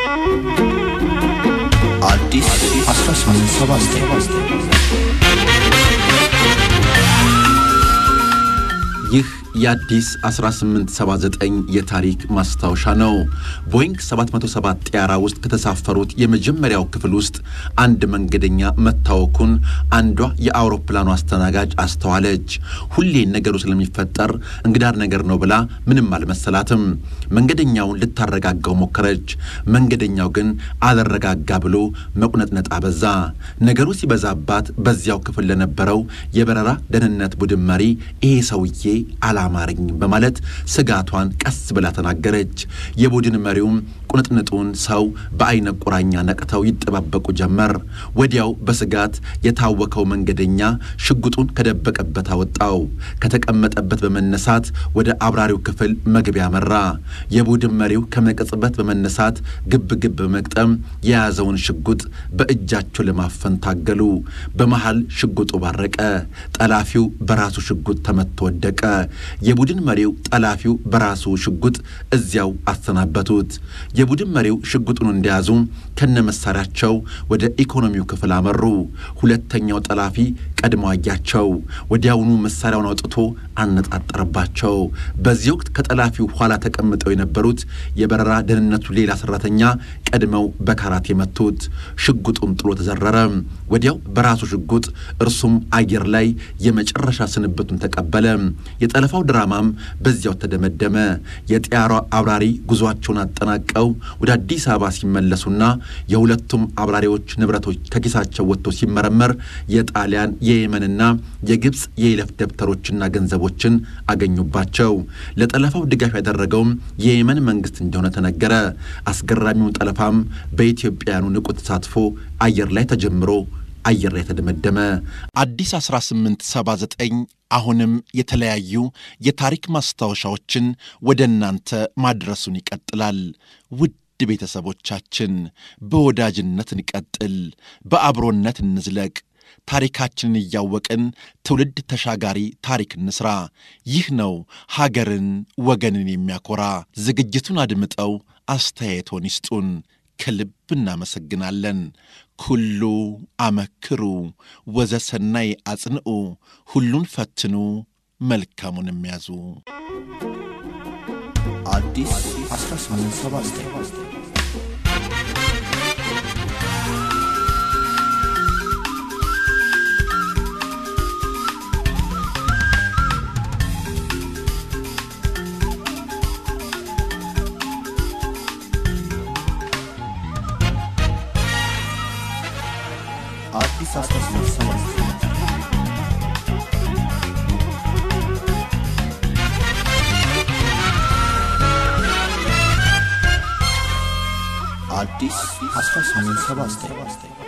አዲስ 1879 ይህ የአዲስ 1879 የታሪክ ማስታወሻ ነው። ቦይንግ 707 ጢያራ ውስጥ ከተሳፈሩት የመጀመሪያው ክፍል ውስጥ አንድ መንገደኛ መታወኩን አንዷ የአውሮፕላኑ አስተናጋጅ አስተዋለች። ሁሌ ነገሩ ስለሚፈጠር እንግዳር ነገር ነው ብላ ምንም አልመሰላትም። መንገደኛውን ልታረጋጋው ሞከረች። መንገደኛው ግን አልረጋጋ ብሎ መቁነጥነጥ አበዛ። ነገሩ ሲበዛባት በዚያው ክፍል ለነበረው የበረራ ደህንነት ቡድን መሪ ይሄ ሰውዬ አላማረኝ በማለት ስጋቷን ቀስ ብላ ተናገረች። የቡድን መሪውም ቁንጥንጡን ሰው በአይነ ቁራኛ ነቅተው ይጠባበቁ ጀመር። ወዲያው በስጋት የታወከው መንገደኛ ሽጉጡን ከደበቀበት አወጣው። ከተቀመጠበት በመነሳት ወደ አብራሪው ክፍል መግቢያ መራ። የቡድን መሪው ከመቅጽበት በመነሳት ግብ ግብ በመግጠም የያዘውን ሽጉጥ በእጃቸው ለማፈን ታገሉ። በመሃል ሽጉጡ ባረቀ። ጠላፊው በራሱ ሽጉጥ ተመቶ ወደቀ። የቡድን መሪው ጠላፊው በራሱ ሽጉጥ እዚያው አሰናበቱት። የቡድን መሪው ሽጉጡን እንደያዙ ከነመሳሪያቸው ወደ ኢኮኖሚው ክፍል አመሩ። ሁለተኛው ጠላፊ ቀድሞ አያቸው። ወዲያውኑ መሳሪያውን አውጥቶ አነጣጠረባቸው። በዚህ ወቅት ከጠላፊው ኋላ ተቀምጠው የነበሩት የበረራ ደህንነቱ ሌላ ሰራተኛ ቀድመው በካራት የመቱት። ሽጉጡም ጥሎ ተዘረረ። ወዲያው በራሱ ሽጉጥ እርሱም አየር ላይ የመጨረሻ ስንብቱን ተቀበለ። የጠለፋው ድራማም በዚያው ተደመደመ። የጢያሯ አብራሪ ጉዟቸውን አጠናቀው ወደ አዲስ አበባ ሲመለሱና የሁለቱም አብራሪዎች ንብረቶች ከኪሳቸው ወጥቶ ሲመረመር የጣሊያን የየመንና የግብፅ የይለፍ ደብተሮችና ገንዘቦችን አገኙባቸው። ለጠለፋው ድጋፍ ያደረገውም የየመን መንግስት እንደሆነ ተነገረ። አስገራሚውን ጠለፋም በኢትዮጵያውያኑ ንቁ ተሳትፎ አየር ላይ ተጀምሮ አየር ላይ ተደመደመ። አዲስ 1879 አሁንም የተለያዩ የታሪክ ማስታወሻዎችን ወደ እናንተ ማድረሱን ይቀጥላል። ውድ ቤተሰቦቻችን በወዳጅነት እንቀጥል፣ በአብሮነት እንዝለቅ። ታሪካችንን እያወቅን ትውልድ ተሻጋሪ ታሪክ እንስራ። ይህ ነው ሀገርን ወገንን የሚያኮራ። ዝግጅቱን አድምጠው አስተያየቶን ይስጡን። ከልብ እናመሰግናለን። ኩሉ አመክሩ ወዘሰናይ አጽንዑ፣ ሁሉን ፈትኑ መልካሙን የሚያዙ አዲስ 1879 አዲስ 1879 አዲስ 1879